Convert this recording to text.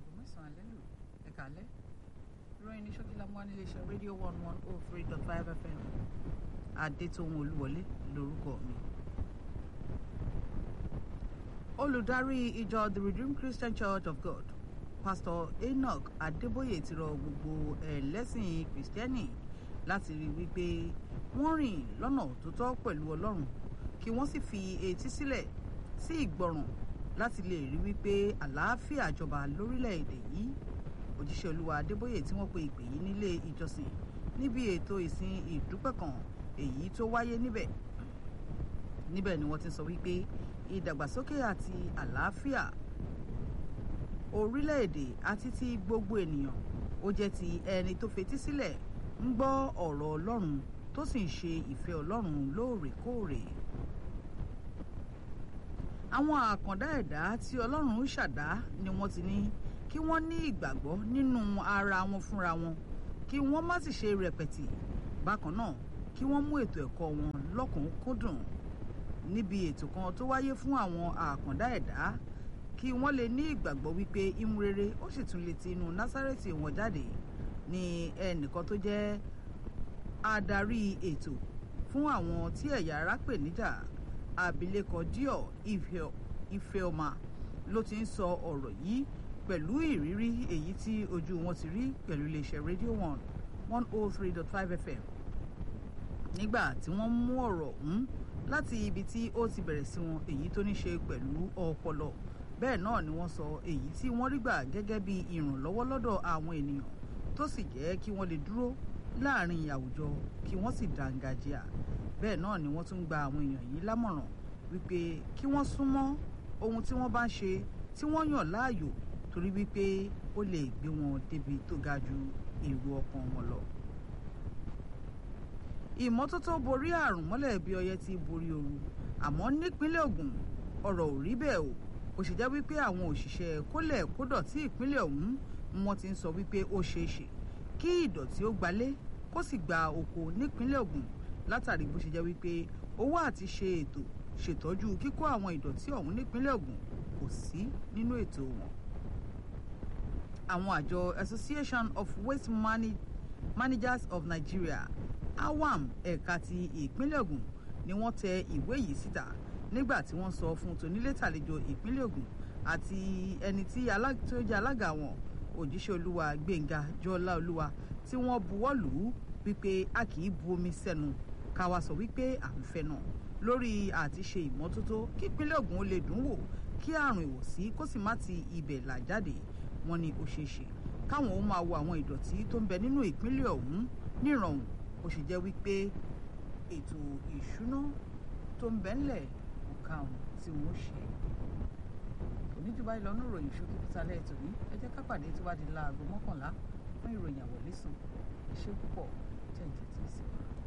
mẹ́sàn-án alẹ́ lù ẹ̀ka alẹ́ ìròyìn ní ṣókí lámú wá nílé iṣẹ́ rédíò one one oh three dot five fm adétòun olúwọlé lórúkọ mi. olùdarí ìjọ the redeemed christian church of god pastor enoch adébóyè ti rọ gbogbo ẹlẹ́sìn kìrìsìtẹ́nì láti rí wípé wọ́n rìn lọ́nà tó tọ́ pẹ̀lú ọlọ́run kí wọ́n sì fi etí sílẹ̀ sí ìgbọràn láti lè rí wípé àlàáfíà jọba lórílẹ̀‐èdè yìí òjíṣẹ́ olúwa adébóyè tí wọ́n pe ìpè yìí nílé ìjọsìn níbi ètò ìsìn ìdúpẹ́ kan èyí tó wáyé níbẹ̀ níbẹ̀ ni wọ́n ti sọ wípé ìdàgbàsókè àti àlàáfíà orílẹ̀-èdè àti ti gbogbo ènìyàn ó jẹ́ ti ẹni tó fetí sílẹ̀ ń gbọ́ ọ̀rọ̀ ọlọ́run tó sì ń ṣe ìfẹ́ ọlọ́run lóòrèkóòrè àwọn àkàndá ẹ̀dá tí ọlọ́run ṣàdá ni wọ́n ti ní kí wọ́n ní ìgbàgbọ́ nínú ara wọn fúnra wọn kí wọ́n má sì ṣe rẹpẹtì bákan náà kí wọ́n mú ètò ẹ̀kọ́ wọn lọ́kùnkúndùn níbi ètò kan tó wáyé fún àwọn àkàndá ẹ̀dá kí wọ́n lè ní ìgbàgbọ́ wípé ìmúrere ó sì tún lè ti inú násárẹ́tì wọn jáde ní ẹnìkan tó jẹ́ adarí ètò fún àwọn tí ẹ̀yà ara pè níjà abilékọ díọ̀ ifeoma ló ti ń sọ ọ̀rọ̀ yìí pẹ̀lú ìrírí èyí tí ojú wọn ti rí pẹ̀lú iléeṣẹ́ rédíò one one oh three dot five fm nígbà tí wọ́n mú ọ̀rọ̀ ọ̀hún láti ibi tí ó ti bẹ̀rẹ̀ sí wọn èyí tó ní ṣe pẹ̀lú ọpọlọ bẹ́ẹ̀ náà ni wọ́n sọ èyí tí wọ́n rí gbà gẹ́gẹ́ bí ìrànlọ́wọ́ lọ́dọ̀ àwọn ènìyàn tó sì jẹ́ kí wọ́n lè dúró láàrin àwùjọ kí wọ́n sì dàǹgàjìà bẹ́ẹ̀ náà ni wọ́n tún gba àwọn èèyàn yìí lámọ̀ràn wípé kí wọ́n súnmọ́ ohun tí wọ́n bá ń ṣe tí wọ́n yàn láàyò torí wípé ó lè gbé wọn débi tó ga ju èrò ọkàn wọn lọ. ìmọ́tótó borí àrùn mọ́lẹ̀ bí ọyẹ́ ti borí ooru àmọ́ nípínlẹ̀ Ògùn ọ̀rọ̀ ò rí bẹ́ẹ̀ o kò sì jẹ́ wípé àwọn òṣìṣẹ́ kólẹ̀ kódọ̀tí ìpínlẹ̀ ọ̀hún wọ́n ti ń sọ wípé ó ṣeé ṣe kí ìdọ̀tí ó gbalé kó sì gba oko nípínlẹ̀ Ògùn látàrí bó ṣe jẹ́ wípé owó àti ṣe ètò ṣètọ́jú kíkó àwọn ìdọ̀tí ọ̀hún nípínlẹ̀ Ògùn kò sí nínú ètò wọn. àwọn àjọ Association of Waste Manage Managers of Nigeria awam ẹ̀ka ti ìpínlẹ̀ Ògùn ni wọ́n tẹ ìwé yìí síta nígbà tí wọ́n sọ fún tonílétàlejò ìpínlẹ̀ Ògùn àti ẹni tí ó jẹ́ alága wọn òjíṣẹ́ olúwa Gbénga Jọlá Olúwa tí wọ́n buwọ́ lù ú wípé a kì í bu omi sẹ́nu ká wá sọ wípé à ń fẹ́ náà lórí àti ṣe ìmọ́tótó kí ìpínlẹ̀ Ògùn ó lè dùn wò kí àrùn ìwọ̀sí kó sì má ti ibẹ̀ là jáde wọ́n ní ó ṣeé ṣe káwọn ó máa wo àwọn ìdọ̀tí tó ń bẹ nínú ìpínlẹ̀ ọ̀hún nírọ̀rùn ó sì jẹ́ wípé ètò ìṣúná tó ń bẹ ńlẹ̀ kò ká wọn tí wọ́n ṣe oníjùbá ìlọ́nù ìròyìn ṣókí pítálẹ̀ ètò ní ẹ jẹ́ ká pàdé tó bá di láago mọ́kànlá fún ìròyìn àwọ̀lẹ́sùn ẹ ṣé púpọ̀ jẹ́ ìjẹ́ tí ì sí wa.